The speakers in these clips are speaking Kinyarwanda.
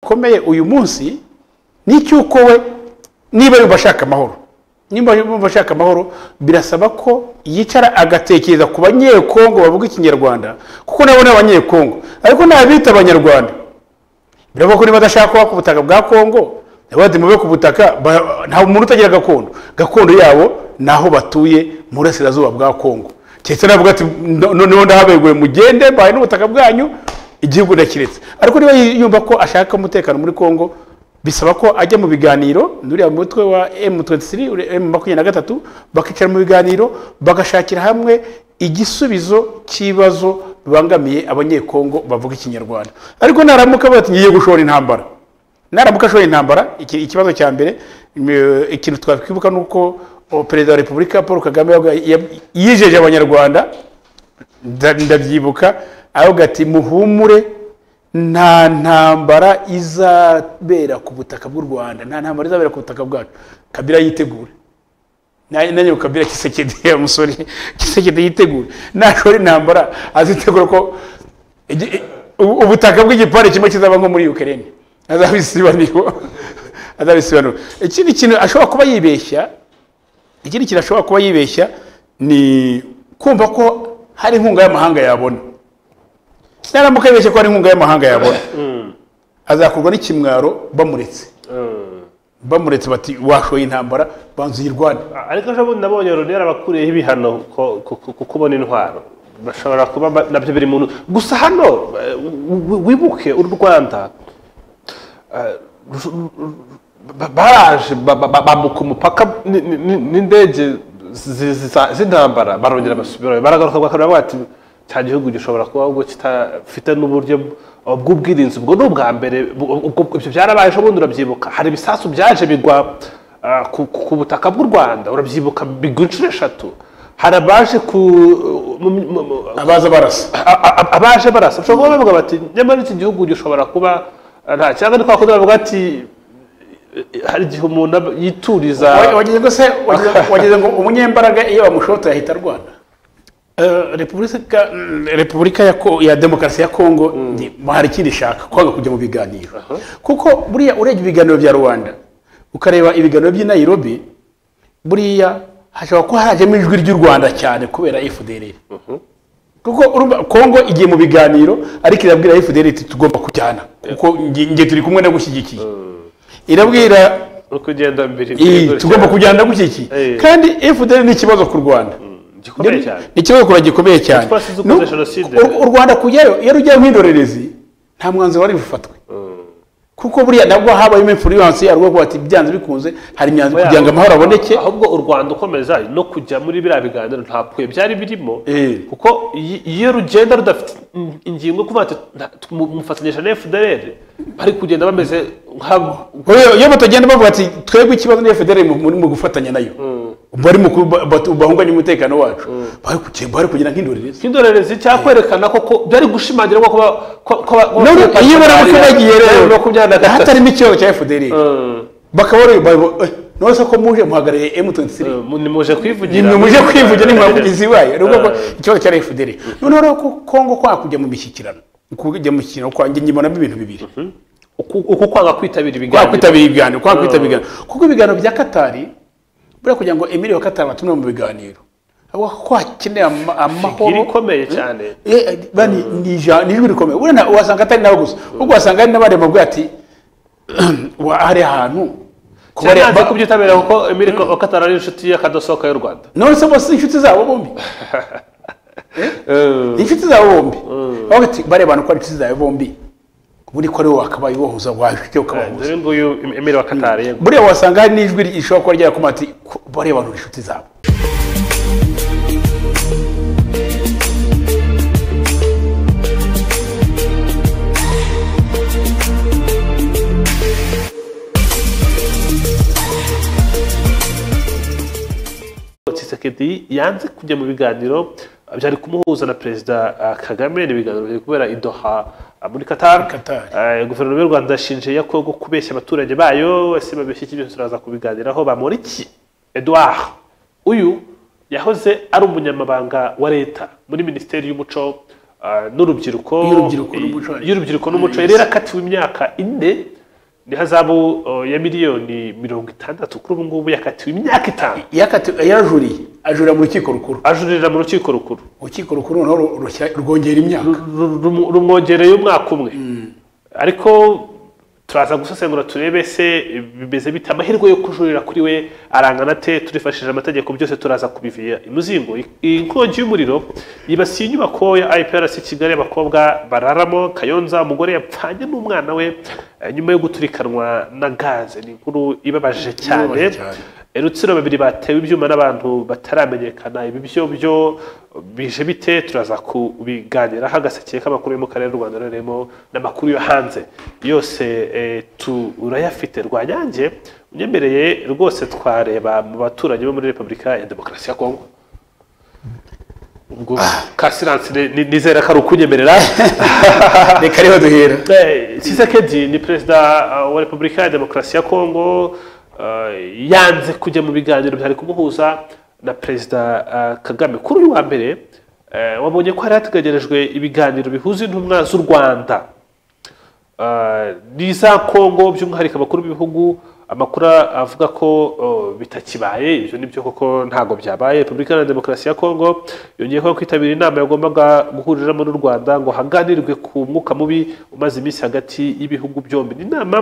bikomeye uyu munsi ni icy'uko we niba yumva ashaka amahoro niba yumva ashaka amahoro birasaba ko yicara agatekereza ku banyekongo bavuga ikinyarwanda kuko nabo ni abanyekongo ariko nabita abanyarwanda biravuga ko niba adashaka kuba ku butaka bwa kongo nabo badimube ku butaka ba- nta muntu utagira gakondo gakondo yabo ni aho batuye mu burasirazuba bwa kongo keretse navuga ati "No- noneho ndahabeguye mugende mbaye n'ubutaka bwanyu igihugu ndakiretse ariko niba yumva ko ashaka umutekano muri kongo bisaba ko ajya mu biganiro nuriya mutwe wa M23 uri- M makumyabiri na gatatu bakicara mu biganiro bagashakira hamwe igisubizo cy'ibibazo bibangamiye abanyekongo bavuga ikinyarwanda ariko naramuka bati ngiye gushora intambara naramuka ashora intambara iki- ikibazo cya mbere mm, ikintu twakwibuka ni uko o, perezida wa repubulika paul kagame yavuga- yab- yijeje abanyarwanda nda- ndabyibuka aravuga ati muhumure nta ntambara izabera ku butaka bw'u rwanda nta ntambara izabera ku butaka bwacu kabira yitegure Na- nanjye ku kabira kisekedi ya musore kisekedi yitegure nashora intambara azitegura ko igi- i- ubu- ubutaka bw'igipande kimwe kizaba nko muri ukraine azabisibaniro azabisibaniro ikindi kintu ashobora kuba yibeshya ikindi kintu ashobora kuba yibeshya ni kumva ko hari inkunga y'amahanga yabona naramuka yibeshye ko hari inkunga y'amahanga yabona azakurwa n'ikimwaro bamuretse bamuretse bati washoye intambara banza uyirwane ariko ejo bundi nabonye loni yarabakureho ibihano ko- ku- ku- ku kubona intwaro bashobora kuba ba- nabyo biri muntu gusa hano eh, wi- wibuke u rwanda eh, ru- ru- ba- baraje ba- ba- ba- bambuka umupaka ni- ni- ni- n'indege zi- ziza- z'intambara barongera basubirayo baragaruka bakavuga bati cya gihugu gishobora kuba ahubwo kitafite n'uburyo bw'ubwirinzi ubwo ni ubwa mbere bu- ubwo- ibyo byarabaye ejo bundi urabyibuka hari ibisasu byaje bigwa ah, ku ku- ku butaka bw'u rwanda urabyibuka bigwa inshuro eshatu hari abaje ku mu- mu- mu- abaza barasa a- a- abaje barasa ushobora kuba bavuga bati nyamara iki gihugu gishobora kuba nta cyangwa ni kwa kundi bavuga ati hari igihe umuntu aba- yituriza Wa- wagize ngo se wagize- wagize ngo umunyembaraga iyo bamushota yahita arwana Eh, repubulika mm, repubulika ya, Ko- ya demokarasi ya kongo ni- hari ikindi ishaka kwanga kujya mu biganiro kuko buriya urebye ibiganiro bya rubanda ukareba ibiganiro by'i nairobi buriya hashobora kuba harajemo ijwi ry'u rwanda cyane kubera fdr kuko urumva kongo igiye mu biganiro ariko irabwira fdr iti tugomba kujyana kuko nge nge turi kumwe nagushyigikiye irabwira no kugenda mbere Iyi, tugomba kujyana gushyigikiye Eh. kandi fdr ni ikibazo ku rwanda gikomeye cyane ni ikibazo ku Rwanda gikomeye cyane twasize ukoze N'ubu- Jenoside. u- u rwanda kujyayo iyo rujyayo nk'indorerezi nta mwanzuro wari bufatwe kuko buriya nabwo habayemo influence ya rwo ati byanze bikunze hari imyanzuro kugira ngo amahoro aboneke ahubwo u rwanda ukomeza no kujya muri biriya biganiro ntabwo byari birimo Eh. kuko iyo- iyo rugenda rudafite in- ingingo kuvuga ati "Nta- mu- mufatanyije na fdr bari kugenda bameze nk'abo Kubera iyo batagenda bavuga ati twebwe ikibazo ni fdr mu- muri mu gufatanya nayo bari mu kuba- batu- bahunganya umutekano wacu bari kugenda- bari kugira nk'indorerezi nk'indorerezi cyangwa kwerekana ko ko byari gushimangira ko kuba ko- ko ba- ko none ba- iyo bari bagiye rero makumyabiri na gatatu hatarimo ikibazo cya fdr Mm, bakaba bari bayo eh, none se ko muje muhagarariye M23 mm, nimuje kwivugira ni muje kwivugira ni mwavugizi wayo ni ubwo ko Eh. ikibazo cya FDR noneho rero ko Kongo kwa kujya mu mishyikirano kujya mu kintu kwa njye nyibonamo ibintu bibiri uku uku kwanga kwitabira kwa ibiganiro kwitabira ibiganiro kwa kwitabira ibiganiro kuko ibiganiro bya Katari buriya kugira ngo Emile wa Katari batumwe mu biganiro avuga ko hakeneye ama- iri amahoro ikomeye cyane Eh, eh, bani ni ija- ni ijwi rikomeye urena wasanga atari nawe gusa ubwo wasanga hari n'abandi bavuga ati "Wa- hari ahantu kuba- nanze kubyitabira kuko Emile Katara ari inshuti y'akadosohoka y'u Rwanda none se bose inshuti zabo bombi ni inshuti zawe bombi aho ati bareba abantu ko ari inshuti zawe bombi buri ko ari wowe wakabaye ubahuza wajya ukabahuza dore nguyu Emile wa Katara yego buriya wasanga hari n'ijwi rishobora kuba ryakoma ati "Ko- bareba abantu ni inshuti zabo Tshisekedi yanze kujya mu biganiro byari kumuhuza na perezida eh, Kagame ni ibiganiro biri kubera i Doha eh, muri Qatar Qatar. Eh, guverinoma y'u Rwanda yashinje ya Kongo kubeshya abaturage bayo ese babeshya iki byose turaza kubiganiraho bamora iki Edouard uyu yahoze ari umunyamabanga wa leta muri minisiteri y'umuco eh, n'urubyiruko Y'urubyiruko n'umuco. y'urubyiruko n'umuco yari yarakatiwe imyaka ine ni hazabu uh, ya miliyoni mirongo itandatu kuri ubu ngubu yakatiwe imyaka itanu yakatiwe yarajuriye ajurira mu rukiko rukuru ajurira mu rukiko rukuru urukiko rukuru noneho ru- rushyira- rwongera imyaka Ru- ru- rumwongereye umwaka umwe ariko turaza gusesengura turebe se bimeze bite amahirwe yo kujurira kuri we arangana te turifashishije amategeko byose turaza kubiviya imuzingo I- iyi nkongi y'umuriro yibasiye inyubako ya iprc kigali abakobwa bararamo kayonza umugore yapfanye n'umwana we eh, nyuma yo guturikanwa na gaze ni inkuru ibabaje cyane Ibabaje cyane. rutsiro babiri batewe ibyuma n'abantu bataramenyekana ibi byo byo bije bite turaza kubiganiraho agaseke k'amakuru yo mu karere u rwanda rurimo n'amakuru yo hanze yose eh, turayafite rwanyange unyemereye rwose twareba mu baturanyi bo muri repubulika ya demokarasi ya kongo ubwo kasiranse ni- nizera ko ari ukunyemerera reka rero duhera Eh, Tshisekedi ni perezida uh, wa repubulika ya demokarasi ya kongo uh, yanze kujya mu biganiro byari kumuhuza na perezida uh, kagame kuri uyu wa mbere eh, wabonye ko hari hateganyirijwe ibiganiro bihuza intumwa z'u rwanda n'iza kongo by'umwihariko abakuru b'ibihugu amakuru avuga ko uh, bitakibaye ibyo nibyo koko ntabwo byabaye repubulika iharanira demokarasi ya kongo yongeyeho kwitabira inama yagombaga guhuriramo n'u rwanda ngo haganirwe ku mwuka mubi umaze iminsi hagati y'ibihugu byombi ni inama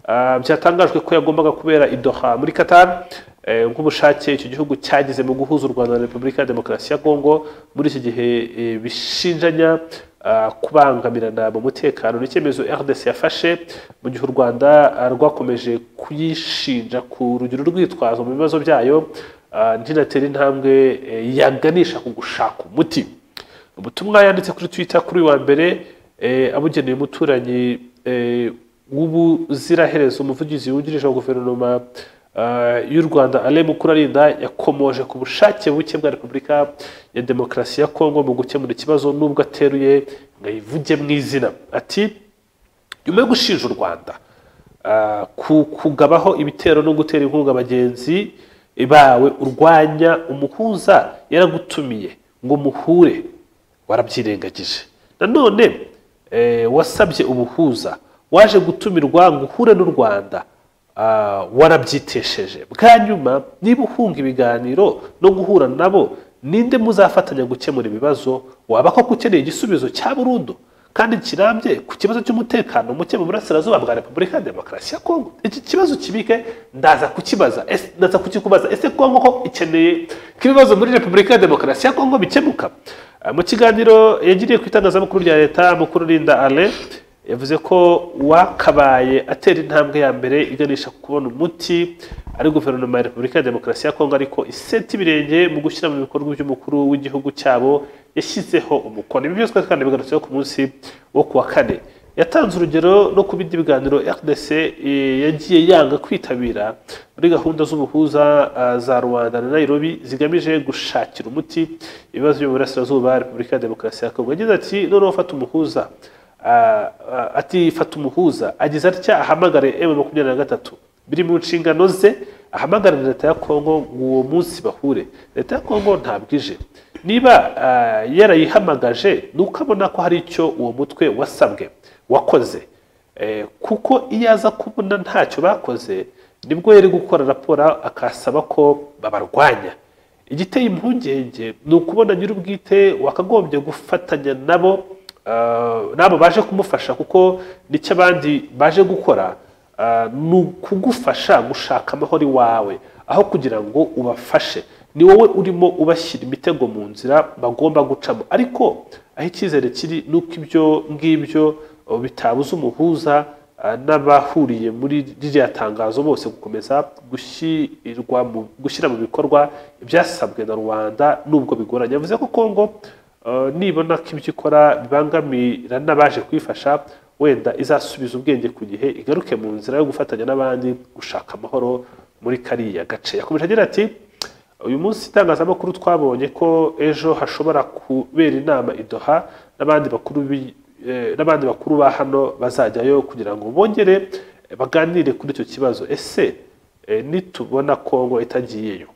uh, byatangajwe ko yagombaga kubera i doha muri qatar eh, nk'ubushake icyo gihugu cyagize mu guhuza u rwanda na repubulika ya demokarasi ya kongo muri iki gihe eh, bishinjanya ah, kubangamirana mu mutekano ni icyemezo rdc yafashe mu gihe u rwanda ah, rwakomeje kuyishinja ku rugero rwitwazo mu bibazo byayo ah, ntinatere intambwe eh, yaganisha ku gushaka umuti ubutumwa yanditse kuri twitter kuri uyu wa mbere eh, abugeneye umuturanyi eh, w'ubuziraherezo umuvugizi wungirije wa guverinoma ah, y'u rwanda ale mukurarinda yakomoje ku bushake buke bwa repubulika ya demokarasi ya kongo mu gukemura ikibazo n'ubwo ateruye ngo ayivuge mu izina ati nyuma yo gushinja u rwanda ah, ku- kugabaho ibitero no gutera inkunga abagenzi bawe urwanya umuhuza yaragutumiye ngo muhure warabyirengagije nanone eh, wasabye umuhuza waje gutumirwa ngo uhure n'u rwanda ah, warabyitesheje bwa nyuma niba uhunga ibiganiro no guhura nabo ninde muzafatanya gukemura ibibazo waba koko ukeneye igisubizo cya burundu kandi kirambye ku kibazo cy'umutekano muke mu burasirazuba bwa repubulika ya demokarasi ya kongo iki kibazo kibike ndaza kukibaza Ese- ndaza kukikubaza ese kongo ko ikeneye ko ibibazo muri repubulika ya demokarasi ya kongo bikemuka Ah, mu kiganiro yagiriye ku itangazamakuru rya leta mukuru rinda ale yavuze ko uwakabaye atera intambwe ya mbere iganisha ku kubona umuti ari guverinoma ya repubulika ya demokarasi ya kongo ariko iseta ibirenge mu gushyira mu bikorwa by'umukuru w'igihugu cyabo yashyizeho umukono ibi byose kandi bigarutseho ku munsi wo ku wa kane yatanze urugero no ku bindi biganiro rdc eh, yagiye yanga kwitabira muri gahunda z'ubuhuza ah, za rwanda na nairobi zigamije gushakira umuti ibibazo byo mu burasirazuba repubulika ya demokarasi ya kongo yagize ati noneho fata umuhuza Ah, ah, ati fata umuhuza agize atya ahamagare emu makumyabiri na gatatu biri mu nshingano ze ahamagarira leta ya kongo ngo uwo munsi bahure leta ya kongo ntabwo ije niba ah, yarayihamagaje ni uko abona ko hari icyo uwo mutwe wasabwe wakoze Eh, kuko iyo aza kubona ntacyo bakoze nibwo yari gukora raporo akasaba ko babarwanya igiteye impungenge ni ukubona nyir'ubwite wakagombye gufatanya nabo ah, n'abo baje kumufasha kuko nicyo abandi baje gukora ah, ni ukugufasha gushaka amahoro iwawe aho kugira ngo ubafashe ni wowe urimo ubashyira imitego mu nzira bagomba gucamo ariko aho icyizere kiri ni uko ibyo ngibyo uh, bitabuza umuhuza uh, n'abahuriye muri ririya tangazo bose gukomeza gushyirwa mu- gushyira mu bikorwa ibyasabwe na rubanda nubwo bigoranye yavuze ko kongo uh, nibona ko ibyo ikora bibangamira n'abaje kuyifasha wenda izasubiza ubwenge ku gihe igaruke mu nzira yo gufatanya n'abandi gushaka amahoro muri kariya gace yakomeje agira ati uyu munsi itangazamakuru twabonye ko ejo hashobora kubera inama idoha n'abandi bakuru b'i- eh, n'abandi bakuru ba hano bazajyayo kugira ngo bongere eh, baganire kuri icyo kibazo ese eh, nitubona kongo itagiyeyo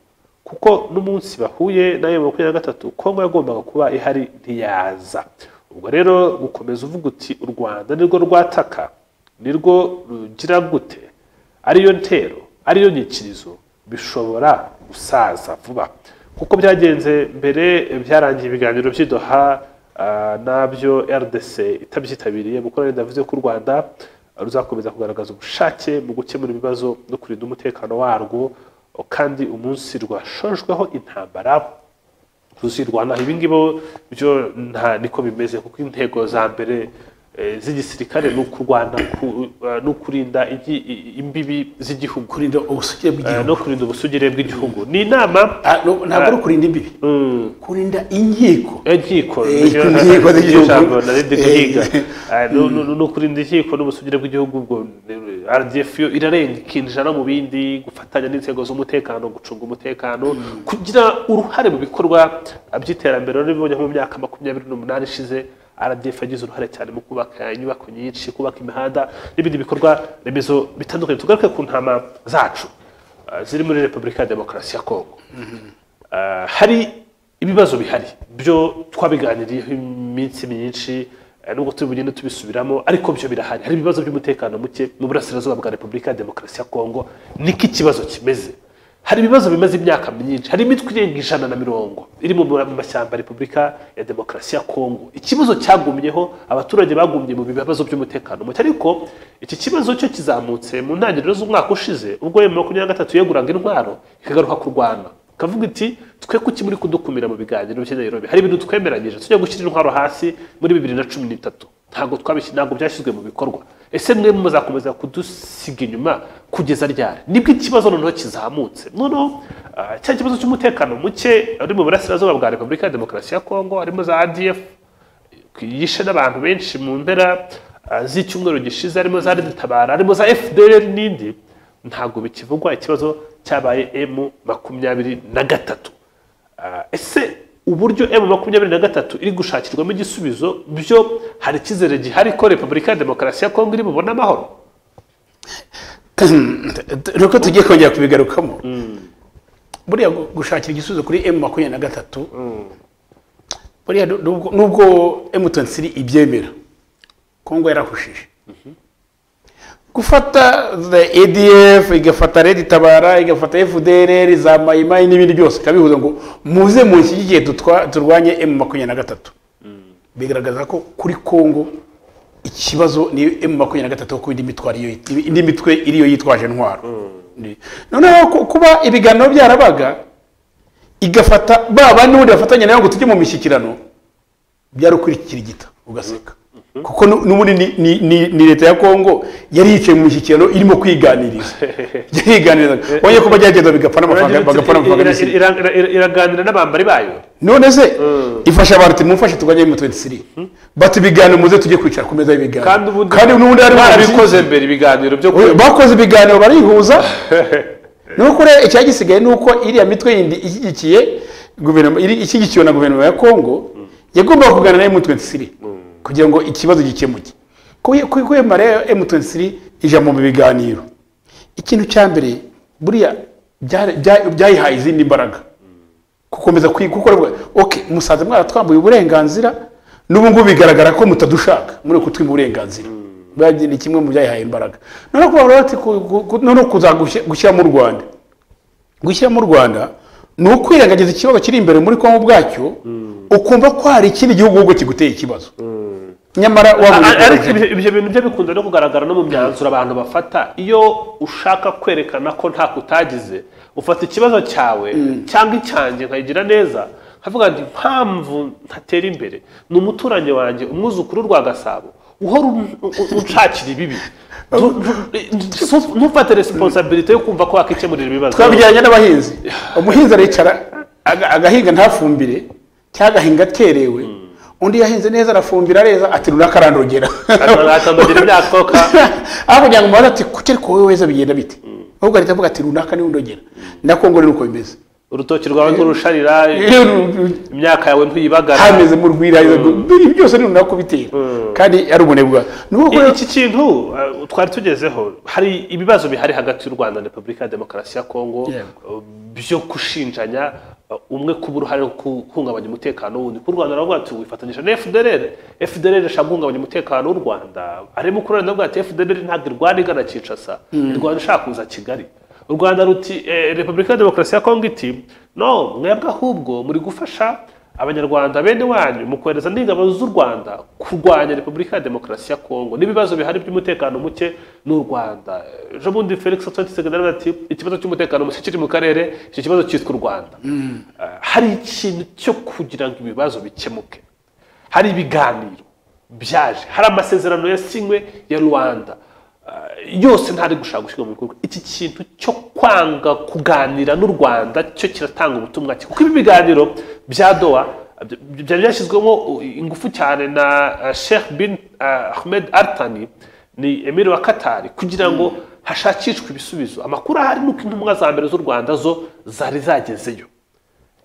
kuko n'umunsi bahuye nayo makumyabiri na gatatu kongo yagombaga kuba ihari ntiyaza ubwo rero gukomeza uvuga uti u rwanda nirwo rwataka ni rwo rugira gute ariyo ntero ariyo nyikirizo bishobora gusaza vuba kuko byagenze mbere byarangiye ibiganiro by'idoha ah, nabyo rdc itabyitabiriye mukora ndavuze ko u rwanda ruzakomeza kugaragaza ubushake mu gukemura ibibazo no kurinda umutekano warwo kandi umunsi rwashojweho intambara ruzirwana ibi ngibi byo nta niko bimeze kuko intego za mbere eh, z'igisirikare ni ukurwana ku- eh, no kurinda igi- i- imbibi z'igihugu kurinda ubusugire eh, bw'igihugu no kurinda ubusugire bw'igihugu ni inama Ah, no, ntabwo ari ukurinda imbibi kurinda inkiko inkiko Eh, inkiko z'igihugu. narindi Eh. guhiga Eh, no- no- no- no kurinda inkiko n'ubusugire bw'igihugu ubwo eh, rdf yo irarenga ikinjira no mu bindi gufatanya n'inzego z'umutekano gucunga umutekano kugira uruhare mu bikorwa by'iterambere rero bibonye nko mu myaka makumyabiri n'umunani ishize rdf yagize uruhare cyane mu kubaka inyubako nyinshi kubaka imihanda n'ibindi bikorwa remezo bitandukanye tugaruke ku ntama zacu eh, ziri muri repubulika ya demokarasi ya kongo Ah, hari ibibazo bihari byo twabiganiriyeho iminsi myinshi eh, nubwo turi bugende tubisubiramo ariko byo birahari hari ibibazo by'umutekano muke mu burasirazuba bwa repubulika ya demokarasi ya kongo niko ikibazo kimeze hari ibibazo bimaze imyaka myinshi hari imitwe irenga ijana na mirongo iri mu mu mashyamba ya repubulika ya demokarasi ya kongo ikibazo cyagumyeho abaturage bagumye mu bibazo by'umutekano muke ariko iki kibazo cyo kizamutse mu ntangiriro z'umwaka ushize ubwo emu makumyabiri na gatatu yeguraga intwaro ikagaruka kurwana kavuga iti twe kuki muri kudukumira mu biganiro by'i Nairobi hari ibintu twemeranyije tujya gushyira intwaro hasi muri bibiri na cumi n'itatu ntabwo twabishyize ntabwo byashyizwe mu bikorwa ese mwe muzakomeza kudusiga inyuma kugeza ryari nibwo ikibazo noneho kizamutse noneho ah, cya kibazo cy'umutekano muke uri mu burasirazuba bwa repubulika ya demokarasi ya kongo harimo za adf yishe n'abantu benshi mu mpera ah, z'icyumweru gishize harimo za tabara harimo za fdr n'indi ntabwo bikivugwa ikibazo cyabaye m makumyabiri na gatatu Ah, ese uburyo m makumyabiri na gatatu iri gushakirwamo igisubizo byo hari icyizere gihari ko repubulika ya demokarasi ya kongo iri bubone amahoro nuko tugiye kongera kubigarukamo buriya gu- gushakira igisubizo kuri emu makumyabiri na gatatu buriya nu- nubwo- nubwo emu tonsiri ibyemera kongo yarahushije gufata the edf igafata redi tabara igafata fdrr za mayimayi n'ibindi byose ikabihuza ngo muze munshyigikire dutwa- turwanye emu makumyabiri na gatatu bigaragaza ko kuri kongo ikibazo ni emu makumyabiri na gatatu kuko indi mitwe ariyo indi mitwe iriyo yitwaje intwaro Ni- noneho ku- kuba ibiganiro byarabaga igafata ba bandi ubundi bafatanya nayo ngo tujye mu mishyikirano byari ukurikirigita ugaseka kuko nu- n'ubundi ni, ni, ni, ni leta ya kongo yari yicaye mu mishyikirano irimo kwiganiriza yari yiganiriza wongeye ko bagerageza bigapfa n'amafaranga bagapfa n'amafaranga n'isi. Ira- ira- ira- iraganira n'abambari bayo none se ifasha abantu ati mumfashe tuganye mu 23 bati ibiganiro muze tujye kwicara ku meza y'ibiganiro kandi ubundi n'ubundi hari barabikoze mbere ibiganiro byo Oya, ku- bakoze ibiganiro barihuza nuko rero icyagisigaye ni uko iriya mitwe yindi ishyigikiye guverinoma iri- ishyigikiwe na guverinoma ya kongo yagombaga kuganira na M23 kugira ngo ikibazo gikemuke Kuye- kuye- kwemera rero M23 ijambo mu biganiro ikintu cya mbere buriya byari- bya- byayihaye izindi mbaraga gukomeza kwiga kuko aravuga okay musaza mwaratwambuye uburenganzira n'ubu ngubu bigaragara ko mutadushaka muri kutwima uburenganzira Bwagiye ni kimwe mu byayihaye imbaraga noneho kuba rero ati ku- ku- ku- noneho kuza gushyi- gushyiramo u rwanda gushyiramo u rwanda ni ukwirengagiza ikibazo kiri imbere muri kongo ubwacyo ukumva ko hari ikindi gihugu ahubwo kiguteye ikibazo nyamara wabuze A- ariko kugaragara. ibyo- ibyo bintu byo bikunda no kugaragara no mu myanzuro abantu bafata iyo ushaka kwerekana ko nta kutagize ufata ikibazo cyawe cyangwa icyanjye nkayigira neza nkavuga nti impamvu ntatera imbere ni umuturanyi wanjye umwuzukuru w'u rwa gasabo uhora un- un- unshakira ibibi Ntu- ntu- ntufate resiponsabilite yo kumva ko wakikemurira ibibazo twabijyanye n'abahinzi umuhinzi aricara aga- agahinga ntafumbire cyangwa agahinga aterewe undi yahinze neza arafumbira areza ati runaka arandogera akandagira imyaka aho kugira ngo umubaze ati kuki ariko wowe weza bigenda bite ahubwo ahita avuga ati runaka niwe undogera ndakongorera uko bimeze urutoki rwawe nturusharira imyaka yawe ntuyibagara hameze mu rwirahira byose ni runaka kubitera kandi ari ubunebwa ni uko I- iki kintu uh, twari tugezeho hari ibibazo bihari hagati y'u rwanda na repubulika ya demokarasi ya kongo Yego. uh, byo gushinjanya uh, umwe kuba uruhare mu guhungabanya umutekano w'undi ku rwanda baravuga ati wifatanyije na fdr fdr ishaka guhungabanya umutekano w'u rwanda arimo kurarana avuga ati fdr ntabwo irwana igana kinshasa irwana ishaka kuza kigali u rwanda ruti eh, repubulika ya demokarasi ya kongo iti no mwebwe ahubwo muri gufasha abanyarwanda bene wanyu mu kohereza n'ingabo z'u rwanda kurwanya repubulika ya demokarasi ya kongo n'ibibazo bihari by'umutekano muke n'u rwanda ejo bundi felix tshisekedi ati ikibazo cy'umutekano muke kiri mu karere icyo kibazo cyitwa u rwanda Ah, hari ikintu cyo kugira ngo ibibazo bikemuke hari ibiganiro byaje hari amasezerano yasinywe ya rwanda Ah, yose ntari gushaka gushyirwa mu bikorwa iki kintu cyo kwanga kuganira n'u rwanda cyo kiratanga ubutumwa ki kuko ibi biganiro bya doha bya- byari byashyizwemo ingufu cyane na ah, sheikh bin ah, ahmed artani ni emir wa katari kugira ngo hashakishwe ibisubizo amakuru ahari ni uko intumwa za mbere z'u rwanda zo zari zagezeyo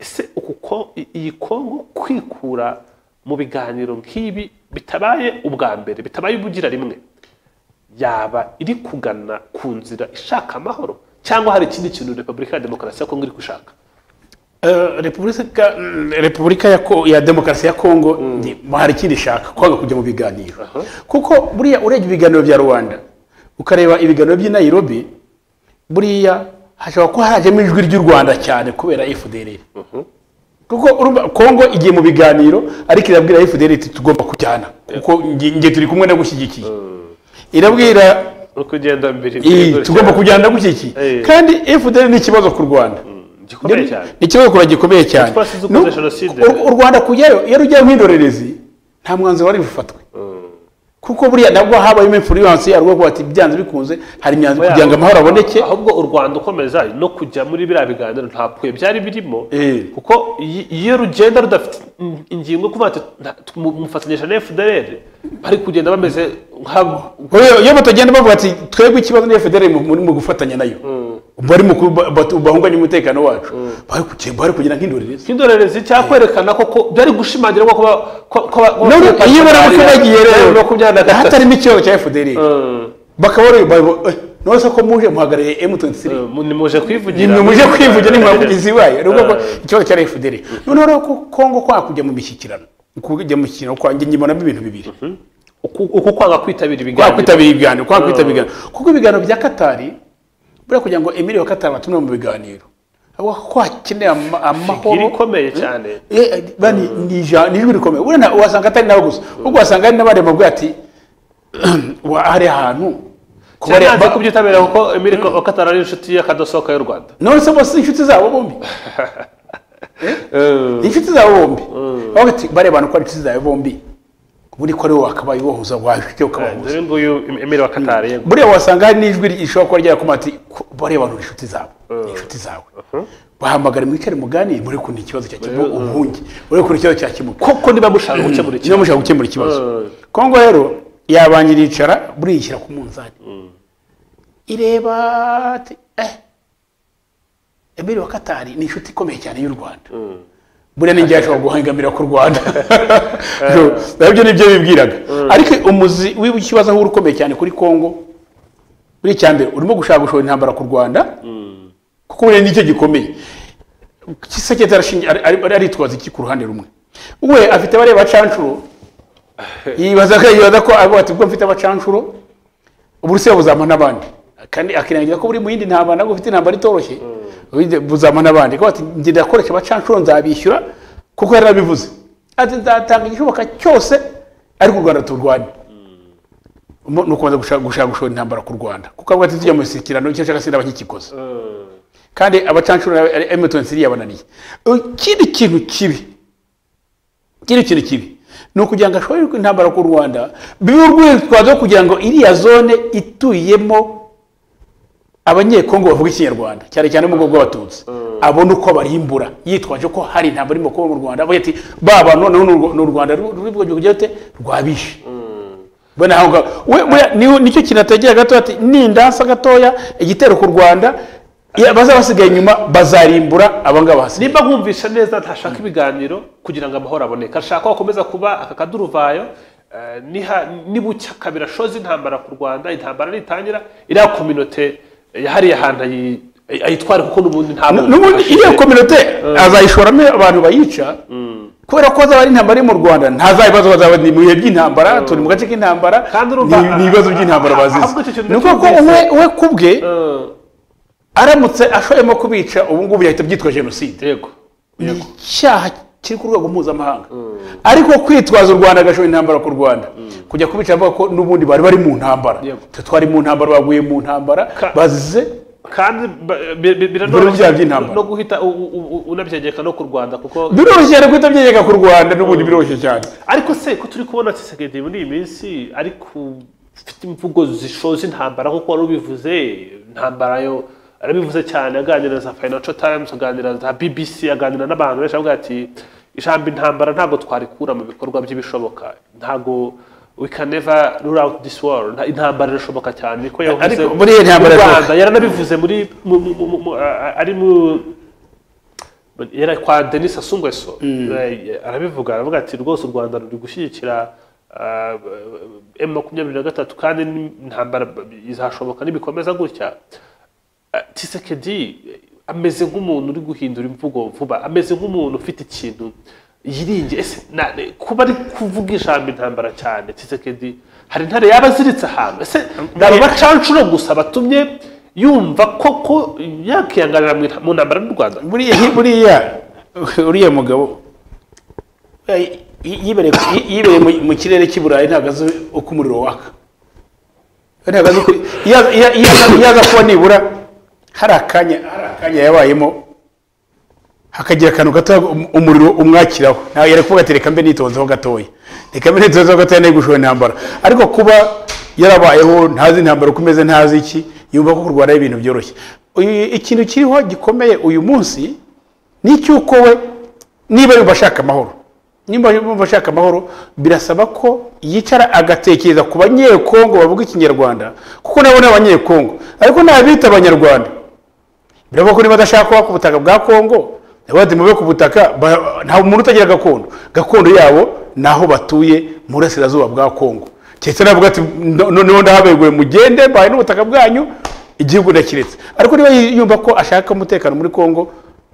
ese uku ko i- iyi kongo kwikura mu biganiro nk'ibi bitabaye ubwa mbere bitabaye ubugira rimwe yaba iri kugana ku nzira ishaka amahoro cyangwa hari ikindi kintu repubulika ya demokarasi ya kongo iri gushaka Eh, repubulika mm, repubulika ya, Ko- ya demokarasi ya kongo ni- hari ikindi ishaka kwanga kujya mu biganiro Aha. kuko buriya urebye ibiganiro bya rubanda ukareba ibiganiro by'i nairobi buriya hashobora kuba harajemo ijwi ry'u rwanda cyane kubera fdr kuko urumva kongo igiye mu biganiro ariko irabwira fdr iti tugomba kujyana kuko nge nge turi kumwe ndagushyigikiye irabwira uri kugenda mbere iyi, imbere tugomba kujyana ndagushyigikiye Eh. kandi fdr ni ikibazo ku rwanda gikomeye cyane ni ikibazo kura gikomeye cyane Twasize ukoze N'ubu- jenoside. u- u rwanda kujyayo iyo rujyayo nk'indorerezi nta mwanzuro wari bufatwe kuko buriya nabwo habayemo influence yarwo kuba ati byanze bikunze hari imyanzuro kugira ngo amahoro aboneke ahubwo u rwanda ukomeza no kujya muri biriya biganiro ntapfuye byari birimo Eh. kuko iyi- iyo rugenda rudafite in- ingingo kuvuga ati "Nta- tumu- mufatanyije na fdr bari kugenda bameze nk'abo Kubera iyo batagenda bavuga ati twebwe ikibazo ni fdr mu- muri mu gufatanya nayo bari mu kuba- batu- bahunganye umutekano wacu bari kugira- bari kugira nk'indorerezi nk'indorerezi cyangwa kwerekana ko ko byari gushimangira ko kuba ko- ko ba- ko none ba- iyo bari bari bagiye bari rero makumyabiri na gatatu hatarimo ikibazo cya fdr bakaba bari bavuga none se ko muje muhagarariye m23 Mm, nimuje kwivugira ni muje kwivugira ntimuhavugizi ibaye ni ukuvuga ko ikibazo cya fdr noneho rero ko kongo kwanga kujya mu mishyikirano kujya mu mishyikirano kwanjye nyibonamo ibintu bibiri uku uku kwanga kwitabira kwanga ibiganiro kwitabira ibiganiro kwanga kwitabira ibiganiro kuko ibiganiro bya katari buriya kugira ngo emile wa katari batumire mu biganiro avuga ko hakeneye ama- amahoro irikomeye cyane Eh, bani ni ija- ni ijwi rikomeye urena wasanga atari nawe gusa ahubwo wasanga hari n'abandi bavuga ati wa- hari ahantu kuba ari- cyane kubyitabira kuko Emile Katara ari inshuti y'akadasohoka y'u Rwanda none se bose inshuti zabo bombi Eh, inshuti zawe bombi aho bati bariya bantu ko ari inshuti zawe bombi buri ko ari wowe akabaye wohuza wahite ukabahuza dore nguyu Emile wa Katara yego buriya wasanga hari n'ijwi rishobora kuba ryakoma ati "Ko- bariya bantu ni inshuti zabo ni inshuti zawe bahamagara mwicare muganire muri kuntu ikibazo cya kimu ubuhunge muri kuntu ikibazo cya kimuka koko niba mushaka gukemura niba ikintu mushaka gukemura ikibazo Mm. kongo rero yabanje iricara buriya ishyira ku munzani ireba ati eh emeri wa katari ni inshuti ikomeye cyane y'u rwanda buriya ni njyewe ashobora guhangamira ku rwanda nabyo nibyo bibwiraga ariko umuzi w'ikibazo aho uri ukomeye cyane kuri kongo buri icya mbere urimo gushaka gushora intambara ku rwanda kuko buriya nicyo gikomeye kisekete arashingi- ari- ari- aritwaza iki ku ruhande rumwe we afite bariya bacanshuro yibaza ko yibaza ko avuga ati ubwo mfite abacanshuro uburusiya buzampa n'abandi kandi akirengagiza ko buri mu yindi ntambara nabwo ufite intambara itoroshye Ubundi buzampa n'abandi kuko ati njye ndakoresha abacanshuro nzabishyura kuko yari abivuze ati nzatanga igishoboka cyose ariko u rwanda turwane Mu- ni ukubanza gushaka gushaka gushora intambara ku rwanda kuko avuga ati tujya mu mishyikirano icyo nshaka sinaba nkikikoze kandi abacanshuro na Emerson Siri yabananiye ikindi kintu kibi ikindi kintu kibi ni ukugira ngo ashobore intambara ku Rwanda bibe urwitwazo kugira ngo iriya zone ituyemo abanyekongo bavuga ikinyarwanda cyane cyane mu bwoko bw'abatutsi abona uko barimbura yitwaje ko hari intambara irimo kuba mu Rwanda avuga ati ba bantu noneho ni u- ni u Rwanda ruri bwogeye kugira ute rwabishe Bwana aho ngaho we- we- ni- nicyo kintu ategera gato ati nindansa gatoya igitero ku rwanda Iya, abaza basigaye inyuma bazarimbura abangaba hasi nimba nkumvisha neza ntashaka ibiganiro kugira ngo amahoro aboneke ashaka ko hakomeza kuba aka kaduruvayo eh, niha- nibucya kabiri ashoza intambara ku rwanda intambara nitangira iriya kominote yahariye ahantu ayi- ayi- ayitware kuko n'ubundi nta bundi n'ubundi hashize. iriya kominote azayishoramo abantu bayica kubera ko hazaba ari intambara iri mu rwanda ntaza ibibazo bazaba ni mu bihe by'intambara turi mu gace k'intambara Kandi urumva- ni- ni ibibazo by'intambara bazizi ahubwo icyo kintu ni ukuvuga ko cyumvise- we we ku bwe Eh, aramutse ashoyemo kubica ubu ngubu yahita byitwa jenoside yego ni icyaha kiri ku rwego mpuzamahanga ariko kwitwaza u rwanda agashoya intambara ku rwanda kujya kubica avuga ko n'ubundi bari bari mu ntambara Yego. twe twari mu ntambara baguye mu ntambara Ka- bazize kandi ba- bi- bi- Biro bya by'intambara. no guhita u- u- u- unabyegeka no ku rwanda kuko biroroshye cyane guhita byegeka ku rwanda n'ubundi biroroshye cyane ariko se ko turi kubona tshisekedi muri iyi minsi ari ku- ufite imvugo zishoza intambara nk'uko wari ubivuze intambara yo arabivuze cyane aganira na za financial times aganira na za bbc aganira n'abantu benshi avuga ati ijambo intambara ntabwo twarikura mu bikorwa by'ibishoboka ntabwo we can never rule out this war Nta- intambara irashoboka cyane niko yavuze Ariko muri iyi ntambara Mu Rwanda irashoboka. yaranabivuze muri mu- mu- mu- mu- mu- a- ari mu yari kwa Denis Sassou Nguesso Eh, arabivuga aravuga ati rwose u Rwanda ruri gushyigikira M makumyabiri na gatatu kandi ni- intambara b- izashoboka nibikomeza gutya Eh, Tshisekedi eh, ameze nk'umuntu uri guhindura imvugo vuba ameze nk'umuntu ufite ikintu yiringiye ese na- eh, kuba ari kuvuga ijambo intambara cyane Tshisekedi hari intare yaba aziritse ahantu ese ni abacancuro gusa batumye yumva koko yakiyanganira mu nta- mu ntambara n'u Rwanda buriya buriya uriya mugabo y- yibereye yi- yibereye mu- mu kirere cy'i burayi ntabwo azi uko umuriro waka we ntabwo azi uko iyo aza- iyo- iyo aza- iyo aza kuba nibura hari akanya hari akanya yabayemo hakagira akantu gato um- umuriro umwakiraho ntabwo yari kuvuga ati reka mbe nitonzeho gatoya reka mbe nitonzeho gatoya nari gushora intambara ariko kuba yarabayeho ntazi intambara uko imeze ntazi iki yumva ko kurwara ibintu byoroshye Uyu- ikintu kiriho gikomeye uyu munsi ni icy'uko we niba yumva ashaka amahoro niba yumva ashaka amahoro birasaba ko yicara agatekereza ku banyekongo bavuga ikinyarwanda kuko nabo ni abanyekongo ariko nabita abanyarwanda biravuga ko niba adashaka kuba ku butaka bwa kongo nabo bati mube ku butaka ba- nta muntu utagira gakondo gakondo yabo ni aho batuye mu burasirazuba bwa kongo keretse navuga ati "No- noneho ndahabeguye mugende mbaye n'ubutaka bwanyu igihugu ndakiretse ariko niba yumva ko ashaka umutekano muri kongo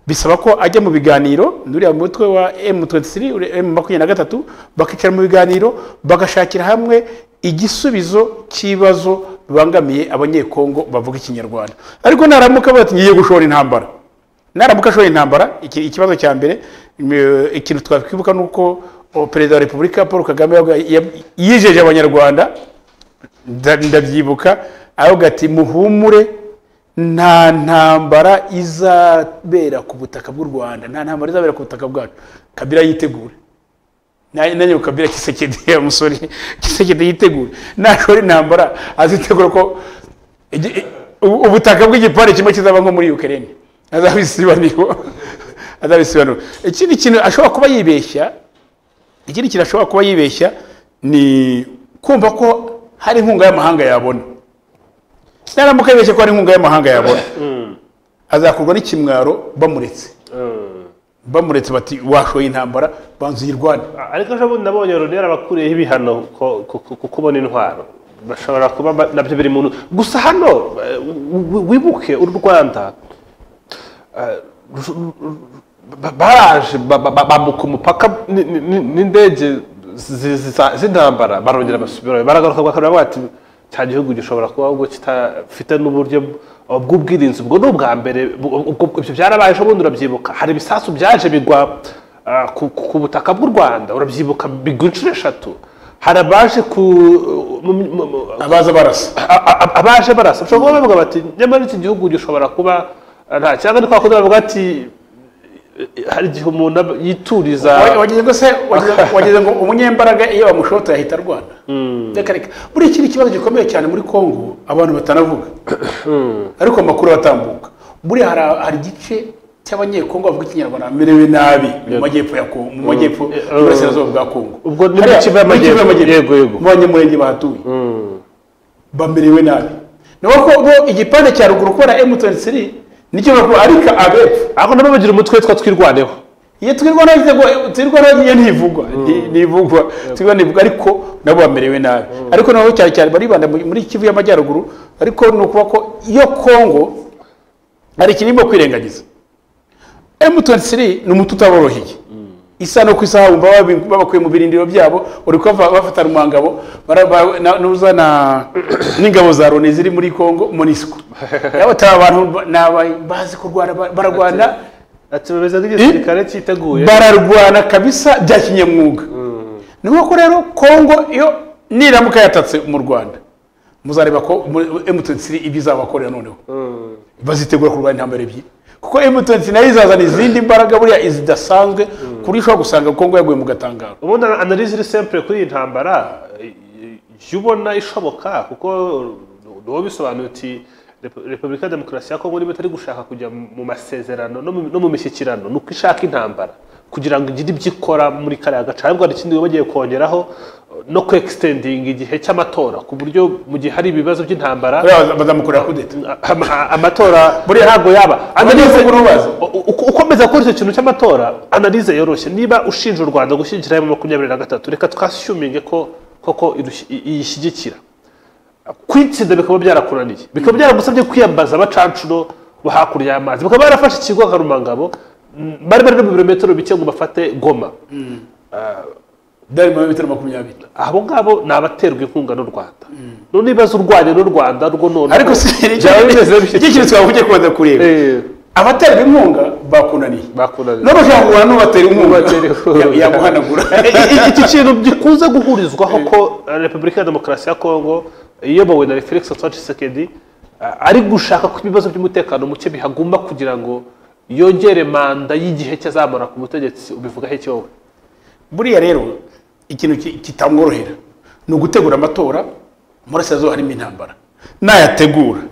bisaba ko ajya mu biganiro nuriya mutwe wa M23 uri- M23 bakicara mu biganiro bagashakira hamwe igisubizo cy'ibibazo bibangamiye abanyekongo bavuga ikinyarwanda ariko naramuka bati ngiye gushora intambara naramuka ashoye intambara iki- ikibazo cya mbere mm, ikintu twakwibuka ni uko o, perezida wa repubulika paul kagame yavuga- yab- yijeje abanyarwanda nda- ndabyibuka aravuga ati muhumure nta ntambara izabera ku butaka bw'u rwanda nta ntambara izabera ku butaka bwacu kabira yitegure Na- nanjye ngo kabira kisekedi ya musore kisekedi yitegure nashora intambara azitegura ko igi- ubu- ubutaka bw'igipande kimwe kizaba nko muri ukraine azabisibaniro azabisibaniro ikindi kintu ashobora kuba yibeshya ikindi kintu ashobora kuba yibeshya ni kumva ko hari inkunga y'amahanga yabona naramuka yibeshye ko hari inkunga y'amahanga yabona azakurwa n'ikimwaro bamuretse bamuretse bati washoye intambara banza uyirwane ariko ejo bundi nabonye rero abakuriyeho ibihano ko- ko- ko- ku kubona intwaro bashobora kuba ba- nabyo biri mu gusa hano eh, wi- wibuke uru rwanda eh, ru- ru- ba- baraje ba- ba- ba- bambuka umupaka ni- ni- ni- n'indege zi- zi- za- z'intambara barongera basubirayo baragaruka bwa kabiri bati cya gihugu gishobora kuba ubwo kitafite n'uburyo bw- bw'ubwirinzi ubwo ni ubwa mbere bu- ubwo- ibyo byarabaye ejo bundi urabyibuka hari ibisasu byaje bigwa ah, ku- ku ku butaka bw'u rwanda urabyibuka bigwa inshuro eshatu hari abaje ku mu- mu- mu- abaza barasa a- a- abaje barasa bashobora kuba bavuga bati nyamara iki gihugu gishobora kuba eh, nta cyangwa ni kwa kundi bavuga ati eh, hari igihe umuntu aba- yituriza Wa- wagize ngo se wagize- wagize ngo umunyembaraga iyo bamushota yahita arwana reka reka buriya iki ni ikibazo gikomeye cyane muri kongo abantu batanavuga ariko amakuru atambuka buriya hari- hari igice cy'abanyekongo bavuga ikinyarwanda bamerewe nabi mu majyepfo ya kongo mu majyepfo y'uburasirazuba bwa kongo Ubwo ni muri Hariya, Kivu y'Amajyepfo. muri Kivu Yego, yego. mu banyamurenge bahatuye bamerewe nabi ni uko bo igipande cya ruguru kubera M23 nicyo bavuga ariko abepfo ariko nabo bagira umutwe two twirwaneho iyo twirwa n'ibitego twirwa n'agiye ntivugwa Nti- ntivugwa twirwa ntivugwa ariko nabo bamerewe nabi ariko naho cyane cyane baribanda mu- muri kivu y'amajyaruguru ariko ni ukuba ko iyo kongo hari ikintu irimo kwirengagiza M23 ni umuti utaboroheye isa no ku isaha wumva babi- babakuye mu birindiro byabo uri kuba bafatana mu ngabo bara- ba- na- n'uzana n'ingabo za loni ziri muri kongo monisco yaba atari abantu ba- ni aba- bazi kurwana ba- bararwana ati bameze nk'igisirikare cyiteguye bararwana kabisa bya kinyamwuga ni ko rero kongo iyo niramuka yatatse mu rwanda muzareba ko emutiyeni ibyo izabakorera noneho bazitegura kurwanya intambara ebyiri kuko emutiyeni nayo izazana izindi mbaraga buriya zidasanzwe ku buryo ushobora gusanga kongo yaguye mu gatangaro ubundi analize iri sempure kuri iyi ntambara jya ubona ishoboka kuko wowe bisobanuye uti "Repu- repubulika ya demokarasi ya kongo niba itari gushaka kujya mu masezerano no mu- no mu mishyikirano ni uko ishaka intambara kugira ngo igire ibyo ikora muri kariya gace ahubwo hari ikindi bagiye kongeraho no kwekisitendinga igihe cy'amatora ku buryo mu gihe hari ibibazo by'intambara buriya bazamukorera kudeta ama- a- amatora buriya ntabwo yaba Analyse kuri ubaza. U- u- ukomeza gukora icyo kintu cy'amatora analize yoroshye niba ushinja u rwanda gushyigikira mu makumyabiri na gatatu reka twashyuminge ko koko irush- i- iyishyigikira kwitsinda bikaba byarakunaniye bikaba byaragusabye kwiyambaza abacancuro bo hakurya y'amazi bakaba barafashe ikigo nka rumangabo mm, bari bari no mu birometero bike ngo bafate goma byari mu bimetero makumyabiri abo ngabo ni abaterwa inkunga n'u rwanda none ibibazo urwanya n'u rwanda rwo none ariko si byaba bimeze icyo bityo. kintu twavugiye kubanza kureba Eh, abaterwa inkunga bakunaniye bakunaniye. n'abashaka guhana n'ubatera inkunga N'ubatera inkunga. ya- yaguhanagura iki kintu gikunze guhurizwaho ko repubulika ya demokarasi ya kongo iyobowe na felix tshisekedi eh, ari gushaka ko ibibazo by'umutekano muke bihagomba kugira ngo yongere manda y'igihe cye azamara ku butegetsi ubivugaho iki wowe buriya rero ikintu ki- kitamworohera ni ugutegura amatora mu burasirazuba harimo intambara nayategura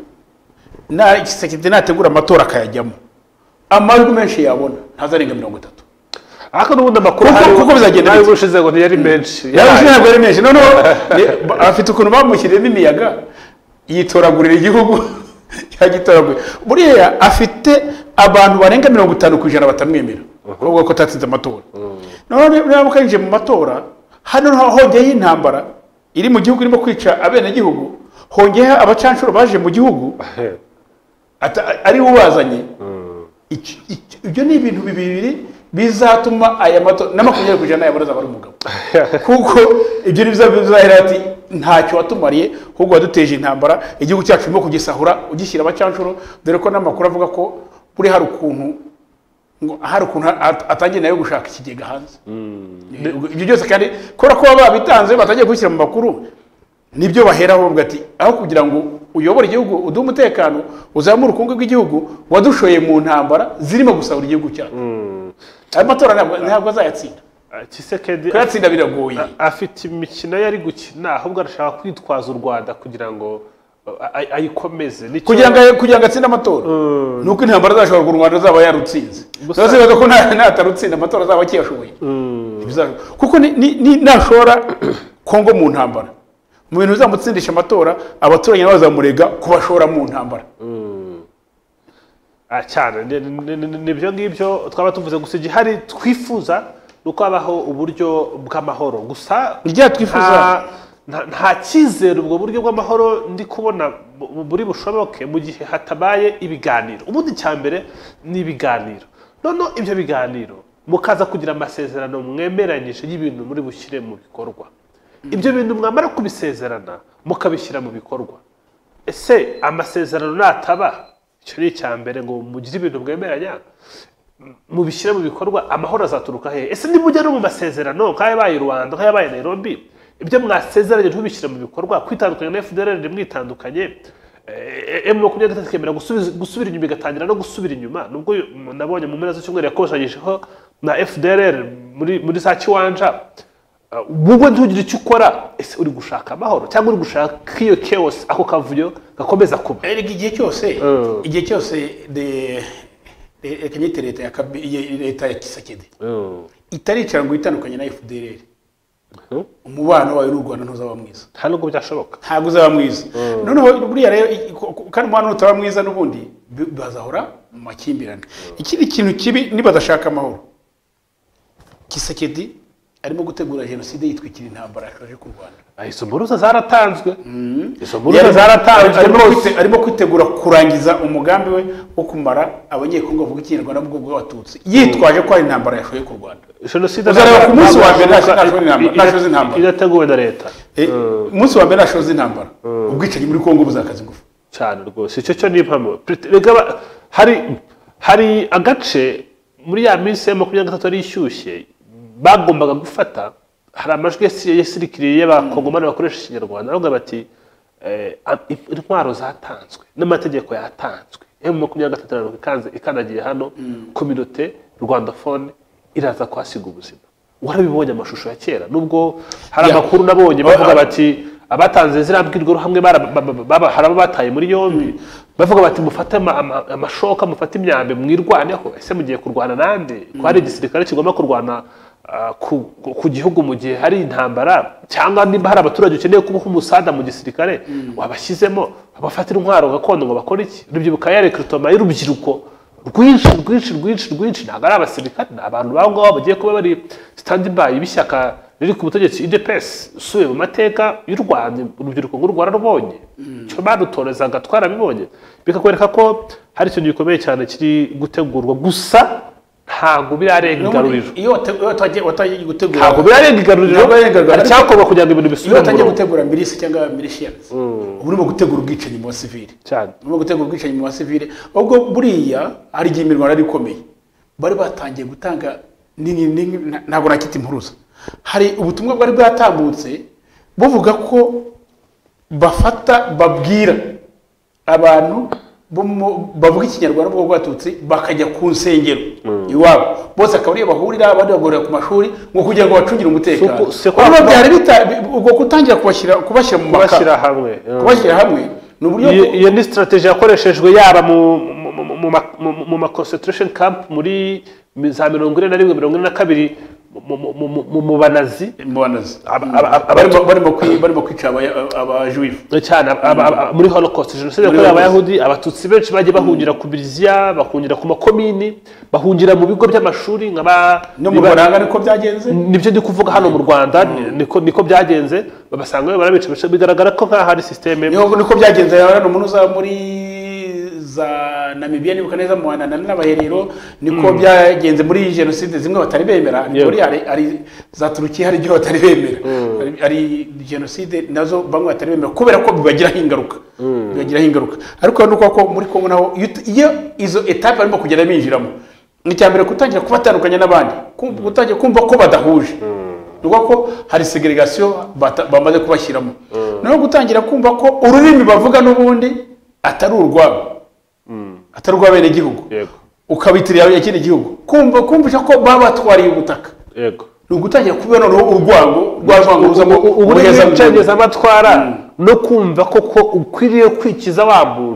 na- Tshisekedi nategura amatora akayajyamo amajwi menshi yabona ntazarenga mirongo itatu ariko n'ubundi amakuru Kuko- ahari- kuko bizagenda n'ayo bite? ubushize ngo ntiyari menshi yaje ntabwo ari menshi noneho ni- ba- afite ukuntu bamushyiriyemo imiyaga yitoragurira igihugu yagitoragura buriya afite abantu barenga mirongo itanu ku ijana batamwemera kuvuga ko atatsinze amatora noneho rero niba kayinjiye mu matora hano niho hongeye intambara iri mu gihugu irimo kwica abenegihugu hongeyeho abacanshuro baje mu gihugu ata- ari we ubazanye Iki- iki- ibyo ni ibintu bibiri bizatuma aya matora na makumyabiri ku ijana yabona azaba ari umugabo kuko ibyo ni byo bizahera ati ntacyo watumariye ahubwo waduteje intambara igihugu cyacu urimo kugisahura ugishyira abacanshuro dore ko n'amakuru avuga ko buri hari ukuntu ngo hari ukuntu at- atangiye nawe gushaka ikigega hanze ibyo byose kandi kubera ko baba babitanze batangiye kubishyira mu makuru nibyo baheraho bavuga ati aho kugira ngo uyobore igihugu uduhe umutekano uzamure ubukungu bw'igihugu wadushoye mu ntambara zirimo gusahura igihugu cyacu ayo matora ntabwo ntabwo azayatsinda tshisekedi kuyatsinda biragoye afite imikino yari gukina ahubwo arashaka kwitwaza u rwanda kugira ngo uh, ay- ayikomeze Nicyo- kugira ngo kugira ngo atsinde amatora ni uko intambara zashobora u rwanda zaba yarutsinze Gusa- zibaza ko nta- natarutsinda amatora azaba akiyashoboye Bizashoboka. kuko ni- ni- ni- nashora kongo mu ntambara mu bintu bizamutsindisha amatora abaturanyi nabo bazamurega kubashora mu ntambara Ah, cyane ni- ni- ni- nibyo ngibyo twaba tuvuze gusa igihari twifuza ni uko habaho uburyo bw'amahoro gusa Ni ryari twifuza? nta- nta- nta cyizere ubwo buryo bw'amahoro ndi kubona bu- bu- buri bushoboke mu gihe hatabaye ibiganiro ubundi cya mbere ni ibiganiro noneho ibyo biganiro mukaza kugira amasezerano mwemeranyije y'ibintu muri bushyire mu bikorwa ibyo bintu mwamara kubisezerana mukabishyira mu bikorwa ese amasezerano nataba icyo ni icya mbere ngo mugire ibintu mwemeranya m- mubishyire mu bikorwa amahoro azaturuka hehe ese nimujya no mu masezerano nk'ayabaye i rwanda nk'ayabaye i nairobi ibyo mwasezeranye ntibishyire mu bikorwa kwitandukanya na fdr mwitandukanye emu makumyabiri na gatatu ikemera gusubiza- gusubira inyuma igatangira no gusubira inyuma nubwo uyu- m- nabonye mu mpera z'icyumweru yakosanyijeho na fdr muri muri za kiwanja Uh, wowe ntugire icyo ukora ese uri gushaka amahoro cyangwa uri gushaka ko iyo chaos ako kavuyo gakomeza kuba erega igihe cyose Mm. igihe cyose de- de- reka nyite leta ya Kabi- iya- leta ya kisekedi itaricara ngo itandukanye na fdr umubano wawe n'u rwanda ntuzaba mwiza nta nubwo byashoboka ntabwo uzaba mwiza noneho buriya rero i- ko- ko- kandi umubano utaba mwiza n'ubundi bi- bazahora mu makimbirane ikindi kintu kibi nibadashaka amahoro kisekedi arimo gutegura jenoside yitwikira intambara yaje ku rwanda Ah, izo mpuruza zaratanzwe izo mpuruza Yari zaratanzwe arimo rwose kwite- arimo kwitegura kurangiza umugambi we wo kumara abanyekongo bavuga ikinyarwanda mu bwoko bw'abatutsi yitwaje ko ari intambara yashoye ku rwanda jenoside Uzareba ku munsi wa mbere ntabwo- nta- nta- nta- nta- nta- idateguwe na leta Eh, umunsi wa mbere ashoza intambara ubwicanyi muri kongo buzakaza ingufu cyane rwose icyo cyo ni impamo Pret- rega ba- hari hari agace muri ya minsi ya makumyabiri na gatatu yari ishyushye bagombaga gufata hari amajwi yasi- yasirikiriye y'abakongomani bakoresha ikinyarwanda baravuga bati eh, am- intwaro zatanzwe n'amategeko yatanzwe emu makumyabiri na gatatu na mirongo ikanze ikandagiye hano kominote rwandafone iraza kuhasiga ubuzima warabibonye amashusho ya kera nubwo hari Ya. amakuru nabonye Ah, bavuga ah. bati abatanze ziriya mbwirwaruhamwe bara- ba- ba- ba- ba- hari abo bataye muri yombi bavuga bati mufate ama- ama- amashoka mufate imyambi mwirwaneho ese mugiye kurwana nande ko hari igisirikare kigomba kurwana ah, ku- ku ku gihugu mu gihe hari intambara cyangwa nimba hari abaturage ukeneye kubaha umusada mu gisirikare wabashyizemo abafatira intwaro gakondo ngo bakore iki urubyiruko yari kirutoma y'urubyiruko rwinshi rwinshi rwinshi rwinshi ntabwo ari abasirikare ni abantu babo ngabo bagiye kuba bari standby b'ishyaka riri ku butegetsi idps usubiye mu mateka y'u rwanda urubyiruko nk'u rwanda rubonye icyo badutorezaga twarabibonye bikakwereka ko hari ikintu gikomeye cyane kiri gutegurwa gusa ntabwo birarenga igaruriro iyo wate- iyo watagiye watangiye gutegura ntabwo birarenga igaruriro Ntabwo birarenga igaruriro. hari icyakorwa kugira ngo ibintu iyo bisubire mu watangiye murongo gutegura milisi cyangwa milishiyanizi uba urimo gutegura ubwicanyi mu basivili cyane urimo gutegura ubwicanyi mu basivile ubwo buriya hari igihe imirwano yari ikomeye bari batangiye gutanga ni- ni- ni- na- ntabwo nakita impuruza hari ubutumwa bwari bwatambutse buvuga ko bafata babwira abantu bo mu- bavuga ikinyarwanda bwo bwatutsi bakajya ku nsengero iwabo bose akaba ariyo bahurira abandi bagorera ku mashuri ngo kugira ngo bacungire umutekano Suku- suku- Urabona byari bita- ubwo kutangira kubashyira kubashyira mu kubashyira makara hamwe mm. kubashyira hamwe ni uburyo iyo, bwo- iyo ni strategy yakoreshejwe yaba mu mu- mu- mu ma- mu- mu ma concentration camp muri za mirongo ine na rimwe mirongo ine na kabiri mu- mu- mu- mu- mu banazi imbonanizi Aba- aba- aba- barimo barimo kwi- barimo kwica aba- abajuwifu cyane aba- aba- muri holocaust jenoside yakorewe abayahudi abatutsi benshi bagiye bahungira ku biriziya bahungira ku makomini bahungira mu bigo by'amashuri nk'aba no mu buranga niko byagenze nibyo ndi kuvuga hano mu rwanda ni- niko niko byagenze babasanga barabica bica- bigaragara ko nk'aho hari systeme niho niko byagenze rero umuntu uza muri za namibiya nibuka neza mu wanana n'abaherero niko byagenze muri jenoside zimwe batari bemera Yewe. muri hari hari za turukiya hari ibyo batari bemera Hari- hari jenoside nazo bamwe batari bemera kubera ko bibagiraho ingaruka bibagiraho ingaruka ariko ni uko ko muri kongo naho iyo tu- iyo izo etape barimo kugenda binjiramo ni icya mbere gutangira kubatandukanya n'abandi kum- gutangira kumva ko badahuje ni ukuvuga ko hari segregasiyo bata- bamaze kubashyiramo noneho gutangira kumva ko ururimi bavuga n'ubundi atari urwabo atari urw'abenegihugu yego ukabitirira ikindi gihugu kumva kumvisha ko baba batwariye ubutaka yego ni ugutangira kubona noneho urwango rwa rwango ruzamo ubu ubuheza ni amatwara no kumva koko ukwiriye kwikiza wa muntu